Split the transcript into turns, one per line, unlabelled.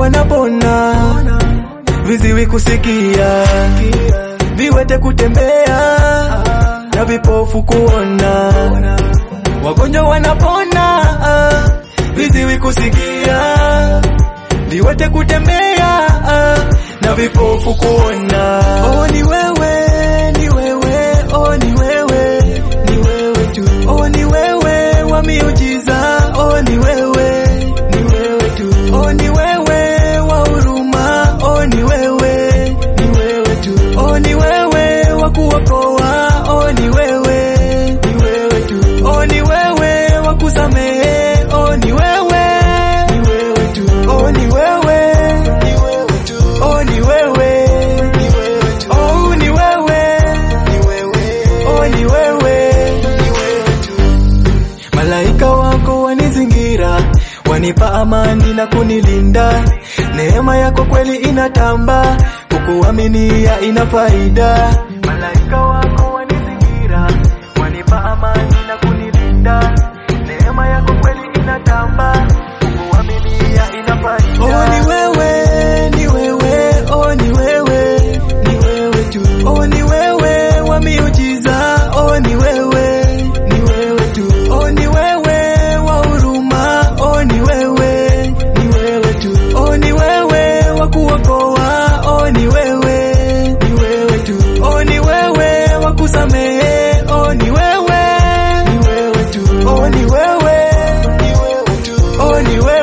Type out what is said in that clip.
wanapona, viziwi kusikia, viwete kutembea na vipofu kuona, wagonjwa wanapona, viziwi kusikia, viwete kutembea na vipofu kuona. Oh, ni wewe, ni wewe, oh, ni wewe, ni wewe tu. Oh, ni wewe wa miujiza, oh, ni wewe, ni wewe tu. Oh, ni wewe wa huruma, oh, ni wewe, ni wewe tu. Oh, ni wewe wa kuokoa, oh, ni wewe, ni wewe tu. Oh, ni wewe wa kusamehe, oh, ni wewe, ni wewe tu. Oh, ni wewe, ni wewe tu. Oh, ni wewe, ni wewe tu. Oh, ni wewe, ni wewe. Oh, ni wewe, ni wewe tu. Malaika wako wanizingira, wanipa amani na kunilinda. Neema yako kweli inatamba, kukuaminia ina faida. Malaika wako wanizingira, wanipa amani na kunilinda. Neema yako kweli inatamba, kukuaminia ina faida. Oh, ni wewe, ni wewe, oh, ni wewe, ni wewe tu. Oh, ni wewe wa miujiza, oh, ni wewe, ni wewe tu. Oh, ni wewe wa huruma, oh, ni wewe, ni wewe tu. Oh, ni wewe wa kuokoa, oh, ni wewe, ni wewe tu. Oh, ni wewe wa kusamehe, oh, ni wewe, ni wewe tu. Oh, ni wewe, ni wewe tu. Oh, ni wewe